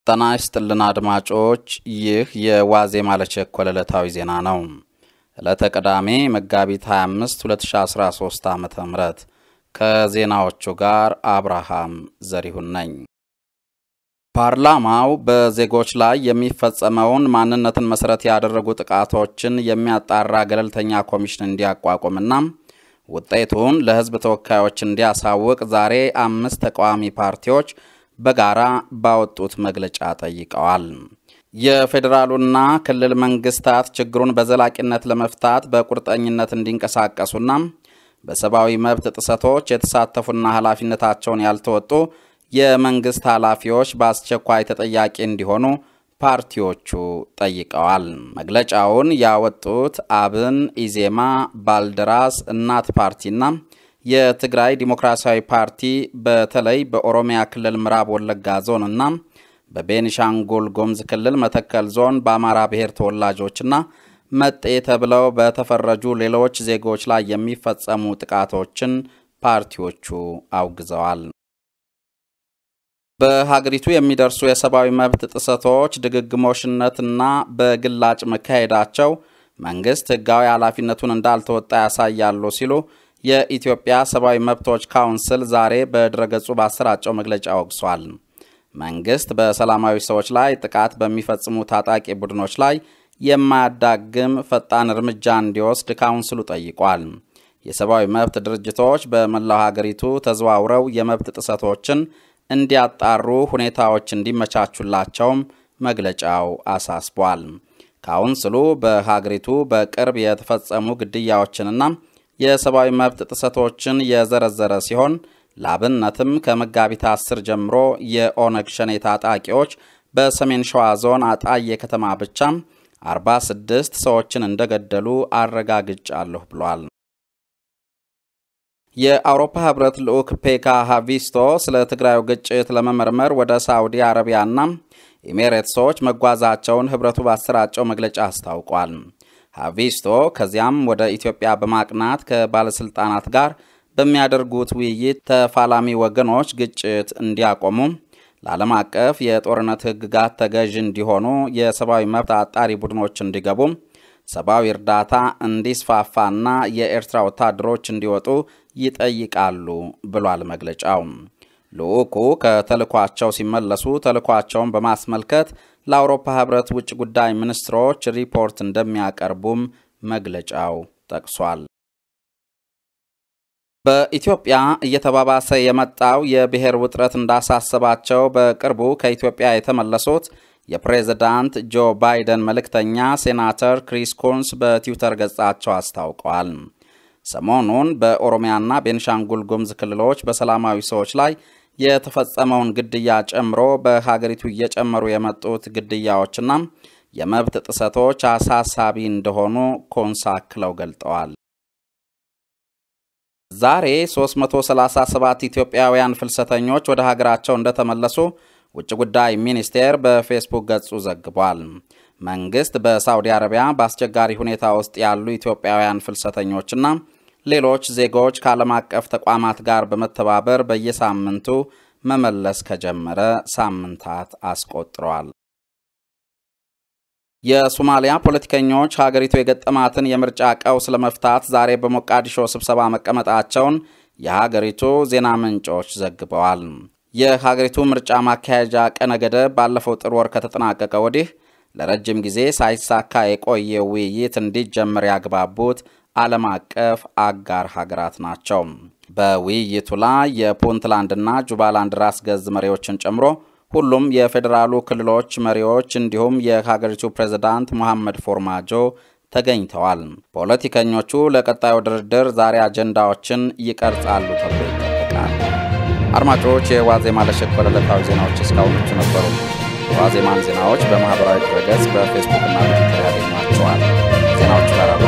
ጤና ይስጥልን አድማጮች፣ ይህ የዋዜማ ለቸኮለ ዕለታዊ ዜና ነው። ዕለተ ቅዳሜ መጋቢት 25 2013 ዓ ም ከዜናዎቹ ጋር አብርሃም ዘሪሁን ነኝ። ፓርላማው በዜጎች ላይ የሚፈጸመውን ማንነትን መሠረት ያደረጉ ጥቃቶችን የሚያጣራ ገለልተኛ ኮሚሽን እንዲያቋቁምና ውጤቱን ለሕዝብ ተወካዮች እንዲያሳውቅ ዛሬ አምስት ተቃዋሚ ፓርቲዎች በጋራ ባወጡት መግለጫ ጠይቀዋል። የፌዴራሉና ክልል መንግስታት ችግሩን በዘላቂነት ለመፍታት በቁርጠኝነት እንዲንቀሳቀሱና በሰብአዊ መብት ጥሰቶች የተሳተፉና ኃላፊነታቸውን ያልተወጡ የመንግስት ኃላፊዎች በአስቸኳይ ተጠያቂ እንዲሆኑ ፓርቲዎቹ ጠይቀዋል። መግለጫውን ያወጡት አብን፣ ኢዜማ፣ ባልደራስ፣ እናት ፓርቲና የትግራይ ዲሞክራሲያዊ ፓርቲ በተለይ በኦሮሚያ ክልል ምዕራብ ወለጋ ዞን እና በቤኒሻንጉል ጉሙዝ ክልል መተከል ዞን በአማራ ብሔር ተወላጆችና መጤ ተብለው በተፈረጁ ሌሎች ዜጎች ላይ የሚፈጸሙ ጥቃቶችን ፓርቲዎቹ አውግዘዋል። በሀገሪቱ የሚደርሱ የሰብአዊ መብት ጥሰቶች ድግግሞሽነትና በግላጭ መካሄዳቸው መንግስት ሕጋዊ ኃላፊነቱን እንዳልተወጣ ያሳያሉ ሲሉ የኢትዮጵያ ሰብአዊ መብቶች ካውንስል ዛሬ በድረገጹ ባሰራጨው መግለጫ ወቅሷል። መንግስት በሰላማዊ ሰዎች ላይ ጥቃት በሚፈጽሙ ታጣቂ ቡድኖች ላይ የማያዳግም ፈጣን እርምጃ እንዲወስድ ካውንስሉ ጠይቋል። የሰብአዊ መብት ድርጅቶች በመላው ሀገሪቱ ተዘዋውረው የመብት ጥሰቶችን እንዲያጣሩ ሁኔታዎች እንዲመቻቹላቸውም መግለጫው አሳስቧል። ካውንስሉ በሀገሪቱ በቅርብ የተፈጸሙ ግድያዎችንና የሰብአዊ መብት ጥሰቶችን የዘረዘረ ሲሆን ላብነትም ከመጋቢት 10 ጀምሮ የኦነግ ሸኔ ታጣቂዎች በሰሜን ሸዋ ዞን አጣዬ ከተማ ብቻ 46 ሰዎችን እንደገደሉ አረጋግጫለሁ ብሏል። የአውሮፓ ህብረት ልዑክ ፔካ ሃቪስቶ ስለ ትግራዩ ግጭት ለመመርመር ወደ ሳዑዲ አረቢያና ኤሜሬትሶች መጓዛቸውን ህብረቱ ባሰራጨው መግለጫ አስታውቋል። ሃቪስቶ ከዚያም ወደ ኢትዮጵያ በማቅናት ከባለሥልጣናት ጋር በሚያደርጉት ውይይት ተፋላሚ ወገኖች ግጭት እንዲያቆሙ፣ ለዓለም አቀፍ የጦርነት ህግጋት ተገዥ እንዲሆኑ፣ የሰብአዊ መብት አጣሪ ቡድኖች እንዲገቡ፣ ሰብአዊ እርዳታ እንዲስፋፋና የኤርትራ ወታደሮች እንዲወጡ ይጠይቃሉ ብሏል መግለጫው። ልዑኩ ከተልኳቸው ሲመለሱ ተልኳቸውን በማስመልከት ለአውሮፓ ህብረት ውጭ ጉዳይ ሚኒስትሮች ሪፖርት እንደሚያቀርቡም መግለጫው ጠቅሷል። በኢትዮጵያ እየተባባሰ የመጣው የብሔር ውጥረት እንዳሳሰባቸው በቅርቡ ከኢትዮጵያ የተመለሱት የፕሬዝዳንት ጆ ባይደን መልእክተኛ ሴናተር ክሪስ ኮንስ በትዊተር ገጻቸው አስታውቀዋል። ሰሞኑን በኦሮሚያና ቤንሻንጉል ጉሙዝ ክልሎች በሰላማዊ ሰዎች ላይ የተፈጸመውን ግድያ ጨምሮ በሀገሪቱ እየጨመሩ የመጡት ግድያዎችና የመብት ጥሰቶች አሳሳቢ እንደሆኑ ኮንስ አክለው ገልጠዋል። ዛሬ 337 ኢትዮጵያውያን ፍልሰተኞች ወደ ሀገራቸው እንደተመለሱ ውጭ ጉዳይ ሚኒስቴር በፌስቡክ ገጹ ዘግቧል። መንግስት በሳዑዲ አረቢያ በአስቸጋሪ ሁኔታ ውስጥ ያሉ ኢትዮጵያውያን ፍልሰተኞችና ሌሎች ዜጎች ከዓለም አቀፍ ተቋማት ጋር በመተባበር በየሳምንቱ መመለስ ከጀመረ ሳምንታት አስቆጥረዋል። የሶማሊያ ፖለቲከኞች ሀገሪቱ የገጠማትን የምርጫ ቀውስ ለመፍታት ዛሬ በሞቃዲሾ ስብሰባ መቀመጣቸውን የሀገሪቱ ዜና ምንጮች ዘግበዋል። የሀገሪቱ ምርጫ ማካሄጃ ቀነ ገደብ ባለፈው ጥር ወር ከተጠናቀቀ ወዲህ ለረጅም ጊዜ ሳይሳካ የቆየ ውይይት እንዲጀመር ያግባቡት ዓለም አቀፍ አጋር ሀገራት ናቸው። በውይይቱ ላይ የፑንትላንድና ጁባላንድ ራስ ገዝ መሪዎችን ጨምሮ ሁሉም የፌዴራሉ ክልሎች መሪዎች እንዲሁም የሀገሪቱ ፕሬዝዳንት መሐመድ ፎርማጆ ተገኝተዋል። ፖለቲከኞቹ ለቀጣዩ ድርድር ዛሬ አጀንዳዎችን ይቀርጻሉ ተብሎ ይጠበቃል። አድማጮች፣ የዋዜማ ለቸኮለ ዕለታዊ ዜናዎች እስካሁኖቹ ነበሩ። የዋዜማን ዜናዎች በማኅበራዊ ድረገጽ በፌስቡክ እና በትዊተር ያገኟቸዋል። ዜናዎቹ ጋር